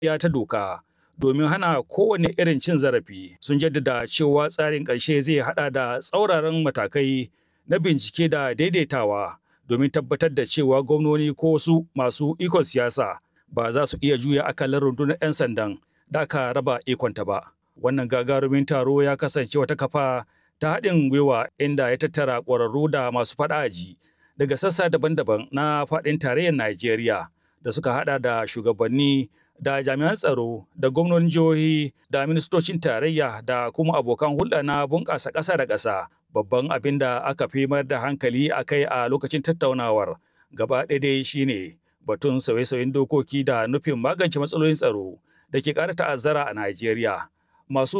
ya ta doka domin hana kowane irin cin zarafi sun jaddada cewa tsarin ƙarshe zai hada da tsauraran matakai na bincike da daidaitawa domin tabbatar da cewa gwamnoni ko wasu masu ikon siyasa ba za su iya juya akalar rundunar 'yan sandan da aka raba ikonta ba. Wannan gagarumin taro ya kasance wata kafa ta haɗin gwiwa inda ya tattara ƙwararru da masu faɗaji daga sassa daban-daban na faɗin tarayyar Najeriya da suka haɗa da shugabanni da jami'an tsaro da gwamnonin jihohi da ministocin tarayya da kuma abokan hulɗa na bunƙasa ƙasa da ƙasa babban abin da aka fi mayar da hankali a kai a lokacin tattaunawar gaba ɗaya dai shine batun sauye-sauyen dokoki da nufin magance matsalolin tsaro da ke ƙara ta'azzara a Najeriya. Masu